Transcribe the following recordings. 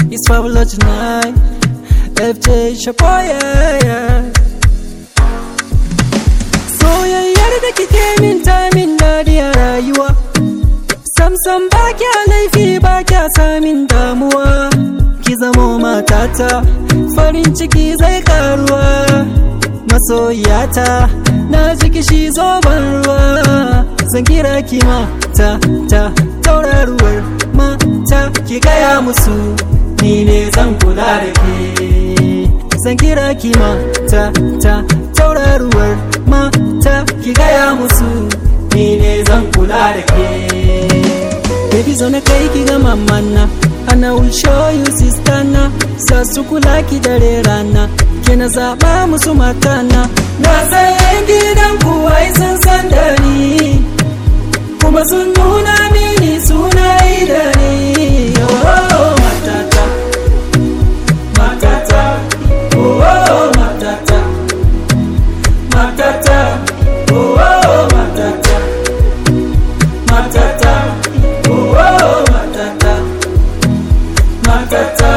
It's fabulous tonight. FJ Shapoy, yeah, yeah. Soyayyar da kike min ta min daɗi a rayuwa. Samsam ba kya laifi ba kya samin damuwa. Ki zamo matata, farin ciki zai karuwa. Masoyata, na ji kishi zoben ruwa. Zan kira ki mata, ta, tauraruwar mata, ki gaya musu. Ni ne zan kula da ke. Zan kira ki mata, ta, tauraruwar mata, ki gaya musu. Ni ne zan kula da ke. Baby zo na kai ki ga mamana And I will show you sister na Sa su kula ki dare rana Ke na zaɓa musu matana Na san gidan kuwai sun san da ni Kuma sun nuna mini suna yi da ni Oh, matata Matata Oh, matata Matata Oh, matata Matata Oh, matata, matata.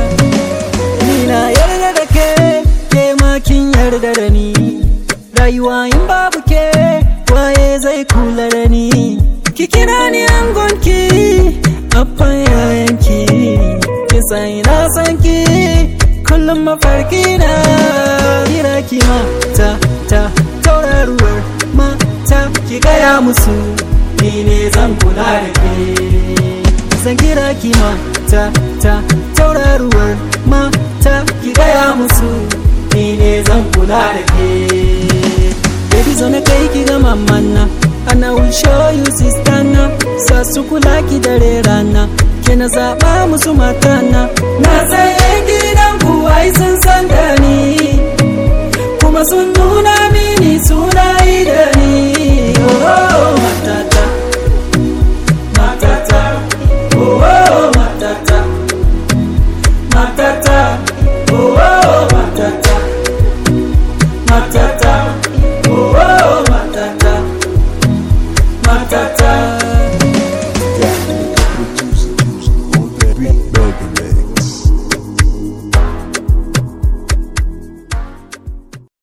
Ni na yarda da ke, ke ma kin yarda da ni. Rayuwa in babu ke, waye zai kula da ni. Ki kira ni angonki, abban yayanki. Ki san na san ki, kullum mafarki na. Kira ki mata, ta, tauraruwar mata, ki gaya musu. ni ne zan kula da ke zan kira ki mata ta tauraruwar mata ki gaya musu ni ne zan kula da ke baby zo na kai ki ga mamana and I will show you sister na sa su kula ki dare rana ke na zaba musu matana na san gidan ku ai sun san da ni kuma sun nuna mini suna yi da ni oh matata matata oh, oh matata matata oh, oh